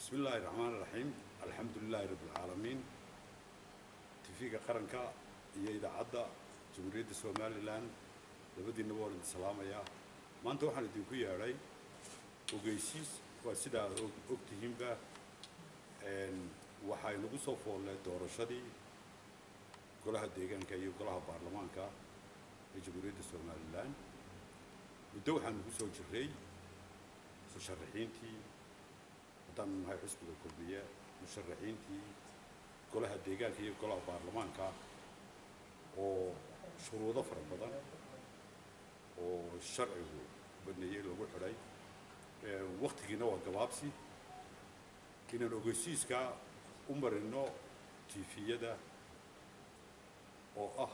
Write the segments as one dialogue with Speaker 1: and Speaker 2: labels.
Speaker 1: bismi illaahi raxmaan iraxiim alxamdu lilaahi rabbi alcaalamiin tifiga qaranka iyo idaacadda jamhuuriyadda somalilan labadiinaba waan idin salaamayaa maanta waxaan idinku yeedhay ogeysiis waa sidaa aad og tihiinba waxaa inagu soo foollee doorashadii golaha deegaanka iyo golaha baarlamaanka ee jamhuuriyadda somalilan muddo waxaan ugu soo jirray musharaxiintii haddaan nahay xusbiga kulmiye musharaxiintii golaha deegaanka iyo golaha baarlamaanka oo shuruudo fara badan oo sharcigu baneeyey lagu xidhay waktigiina waa gabaabsi inaan ogeysiiska u marino tifiyada oo ah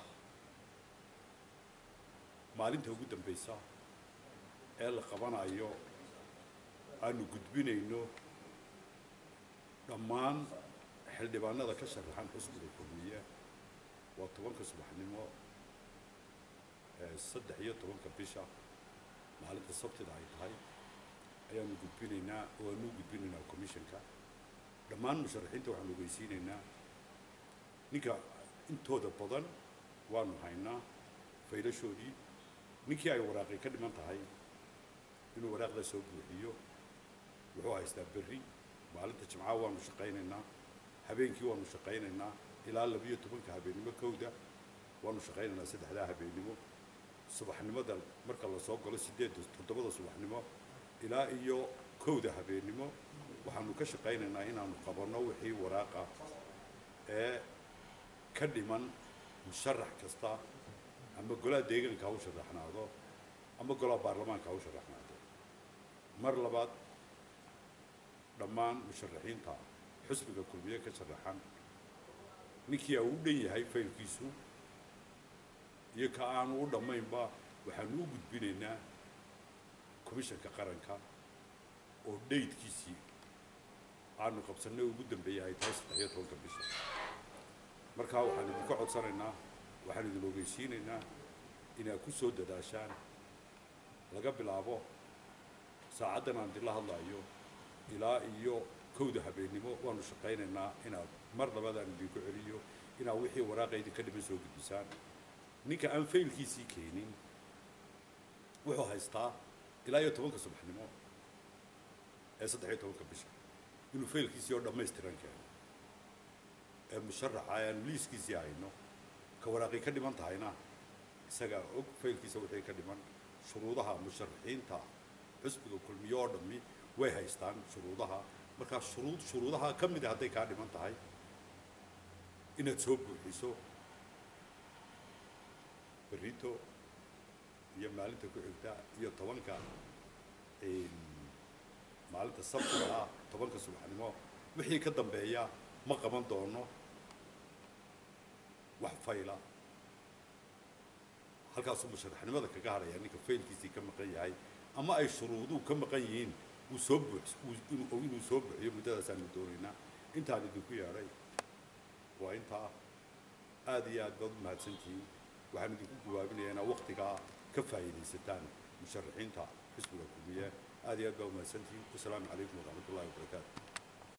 Speaker 1: maalinta ugu dambaysa ee la qabanayo aanu gudbinayno dhammaan xildhibaanada ka sharaxan xusbiga kulmiye waa tobanka subaxnimo saddex iyo tobanka bisha maalinta sabtida ay tahay ayaanu gudbinaynaa oo aanu gudbinaynaa commissionka dhammaan musharaxiinta waxaanu ogeysiinaynaa ninka intooda badan waanu haynaa faylashoodii ninkii ay waraaqi ka dhiman tahay inuu waraaqda soo buuxiyo wuxuu haystaa berri maalinta jimcaha waanu shaqaynaynaa habeenkii waanu shaqaynaynaa ilaa labiyo tobanka habeennimo kowda waanu shaqaynaynaa saddexdaa habeennimo subaxnimada marka lasoo galo sideedda toddobada subaxnimo ilaa iyo kowda habeennimo waxaanu ka shaqaynaynaa inaanu qabanno wixii waraaqa ee ka dhiman musharax kasta ama golaha deegaanka ha u sharaxnaado ama golaha baarlamaanka ha u sharaxnaado mar labaad dhammaan musharaxiinta xusbiga kulmiye ka sharaxan ninkii uu u dhan yahay faylkiisu iyo ka aanu u dhammaynba waxaanu u gudbinaynaa komishanka qaranka oo dhaydkiisii aanu qabsannay ugu dambeeyay ay tahay saddex iyo tobanka bisha markaa waxaan idinka codsanaynaa waxaan idin ogeysiinaynaa inaad ku soo dadaashaan laga bilaabo saacaddan aan idinla hadlaayo ilaa iyo kowda habeennimo waanu shaqaynaynaa inaad mar labaad aan idinku celiyo inaad wixii waraaqa idinka dhiman soo gudbisaan ninka aan faylkiisii keenin wuxuu haystaa ilaa iyo tobanka subaxnimo ee saddex iyo tobanka bisha inuu faylkiisii oo dhammaystiran keeno ee musharaxa aanu liiskiisii hayno ka waraaqii ka dhiman tahayna isagaa og faylkiisa wixii ka dhiman shuruudaha musharaxiinta xusbiga kulmiye oo dhammi way haystaan shuruudaha markaa shuruud shuruudaha ka mida hadday kaa dhiman tahay inaad soo buuxiso berrito iyo maalinta ku xigta iyo tobanka maalinta sabtiga ah tobanka subaxnimo wixii ka dambeeya ma qaban doono wax fayla halkaasuu musharaxnimada kaga hadhaya ninka faylkiisii ka maqan yahay ama ay shuruuduhu ka maqan yihiin uu soo buux inuu soo buuxiyo muddadaasaanu doonaynaa intaan idinku yeedhay waa intaa aada iyo aad baad u mahadsantihiin waxaan idinku gawaabinayaa inaa waktigaa ka faa'iidaysataan musharaxiinta xisbiga kulmiye aad iyo aad baa u mahadsantihiin wasalaamu calaykum waraxmat ullahi wabarakaatu